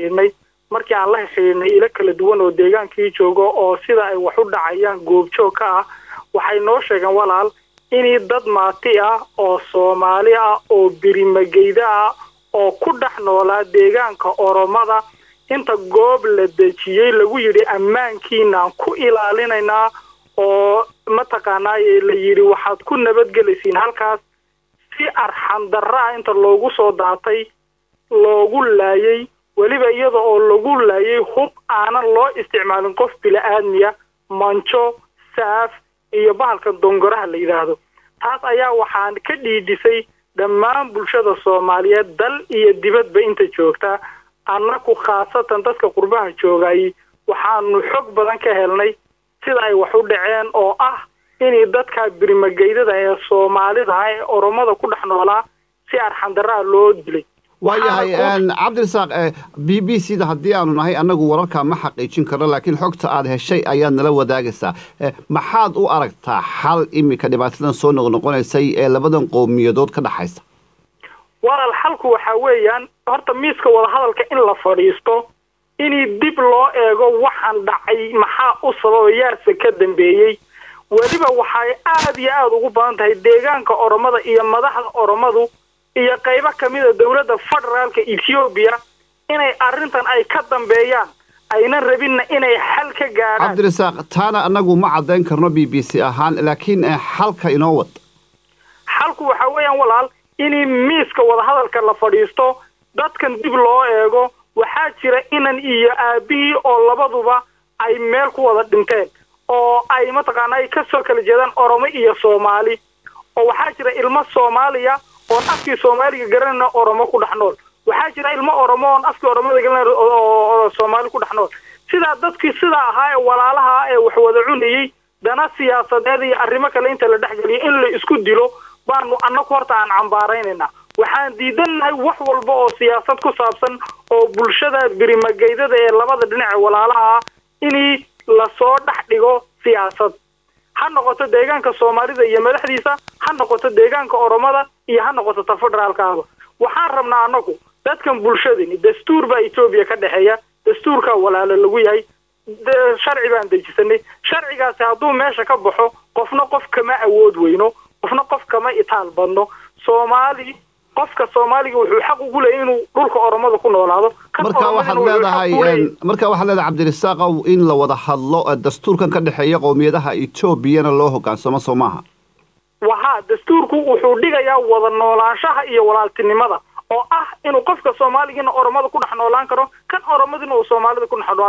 xidhiidhnay markii aan la xidhiidhnay ilo kala duwan oo deegaankii joogo oo sida ay wax u dhacayaan goobjoog ka ah waxay noo sheegeen walaal inii dad maati ah oo soomaali ah oo birimageyda ah oo ku dhex noolaa deegaanka oromada inta goob la dejiyey lagu yidhi ammaankiinaan ku ilaalinaynaa oo mataqaanaa la yidhi waxaad ku nabadgelaysiin halkaas si arxan darra ah inta loogu soo daatay loogu laayay weliba iyada oo lagu laayay hub aanan loo isticmaalin qof bila-aadmiya manjo saaf iyo bahalka dongoraha la yidhaahdo taas ayaa waxaan ka dhiidhisay dhammaan bulshada soomaaliyeed dal iyo dibadba inta joogta annaku khaasatan dadka qurbaha joogay waxaanu xog badan ka helnay sida ay wax u dhaceen oo ah inay dadka birimageydada ee soomaalida ah ee oromada ku dhex noolaa si arxandaraa loo dilay waayahay cabdirasaaq b b c da haddii aanu nahay annagu wararkaa ma xaqiijin karno laakiin xogta aad heshay ayaad nala wadaagaysaa maxaad u aragtaa xal iminka dhibaatadan soo noqnoqonaysay ee labadan qowmiyadood ka dhexaysa walaal xalku waxaa weeyaan horta miiska wadahadalka in la fadhiisto inii dib loo eego waxaan dhacay maxaa u sababa yaase ka dambeeyey weliba waxay aad iyo aada ugu badan tahay deegaanka oromada iyo madaxda oromadu iyo qaybo kamida dowladda federaalka ethoobiya inay arrintan ay ka dambeeyaan aynan rabinna inay xal ka gaadhaan cabdirasaaq taana annagu ma caddayn karno b b c ahaan laakiin xalka inoo wad xalku waxaa weeyaan walaal inii miiska wadahadalka la fadhiisto dadkan dib loo eego waxaa jira inan iyo aabihii oo labaduba ay meel ku wada dhinteen oo ay mataqaana ay kasoo kala jeedaan oromo iyo soomaali oo waxaa jira ilmo soomaaliya oon afkii soomaaliga garanayna oromo ku dhex nool waxaa jira ilmo oromo oon afkii oromada garanayna oo soomaali ku dhex nool sidaa dadkii sidaa ahaa ee walaalaha ee wax wada cunayey dana siyaasadeed iyo arrimo kale inta la dhexgeliyo in la isku dilo baanu annagu horta aan cambaaraynaynaa waxaan diidannahay wax walba oo siyaasad ku saabsan oo bulshada birimageydada ee labada dhinac ee walaalaha inii lasoo dhex dhigo siyaasad ha noqoto deegaanka soomaalida iyo madaxdiisa ha noqoto deegaanka oromada iyo ha noqoto ta federaalkaaba waxaan rabnaa annagu dadkan bulshadani dastuur baa etoobiya ka dhexeeya dastuurkaa walaalo lagu yahay sharci baan dejisanay sharcigaasi hadduu meesha ka baxo qofna qof kama awood weyno qofna qof kama itaal badno soomaali qofka soomaaliga wuxuu xaq ugu leeyay inuu dhulka oromada ku noolaado marka waxaad leedahay marka waxaad leedahay cabdirasaaqow in la wada hadlo dastuurkan ka dhexeeya qowmiyadaha etoobiyana loo hogaansamo soo maaha waha dastuurku wuxuu dhigayaa wada noolaanshaha iyo walaaltinimada oo ah inuu qofka soomaaligiina oromada ku dhex noolaan karo kan oromadina uu soomaalida ku dhex